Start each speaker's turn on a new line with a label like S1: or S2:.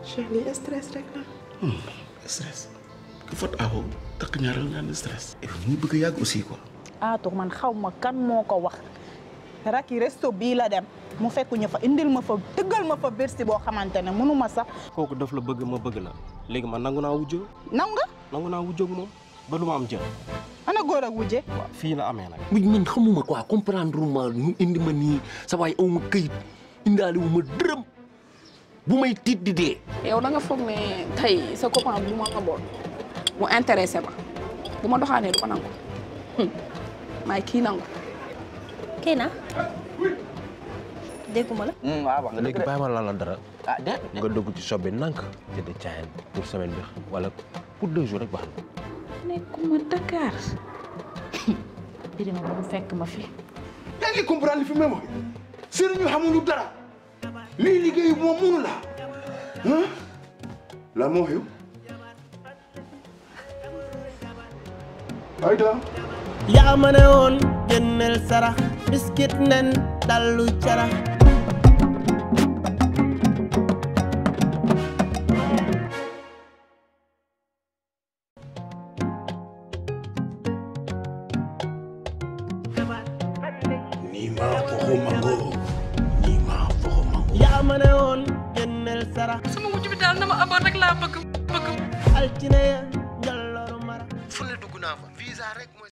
S1: Cheikh lii stress rek la.
S2: stress ku fot awo takk ñaaral nga ne stress. et puis mu bëgg a yàgg aussi quoi.
S3: Atou man xaw ma kan moo ko wax raki resto bii la dem mu fekk ñu fa indil ma fa tëggal ma fa bersi boo xamante ne mënu ma sax
S4: kooku daf la bëgg ma bëgg la léegi man nangu naa wujjoo
S3: naw nga
S4: nangu naa wujjoog moom ba lu ma am jël
S3: ana góor ak wujje
S4: waaw fii la amee nag
S5: muy man xamuma quoi comprendre ma ñu indi ma nii sa waay aw ma këyit indaale wu ma dërëm bu may tiit di dee.
S6: yow da nga foog ne tey sa copain bu ma ngaboon mu intéressé ma bu ma doxaanee du ko nangu maay kii nangu
S7: kii na dégguma la
S8: waaw wax nga
S9: léegi bàyyi ma lan la dara
S8: ah déet
S9: nga dugg ci shop bi nank jënd caayam pour semaine bi wala pour deux jours rek baax na.
S6: nekkuma Dakar birima ba mu fekk ma fi
S2: yaa ngi comprendre li fi may wax sëriñ ñu xamuñu dara lii liggéey moom mënu la ah la moo xew ayda
S10: yaa ma ne woon génneel sarax biskit nen dallu carax
S2: nii maa foxo mango nii maa foxo mango
S10: yaa ma ne woon génneel sarax
S6: sama wujj bi daal na ma amoon rek laa bëgg bëgg
S10: altine ya njolloru mara
S9: fu ne dugg naa fa visa rek mooy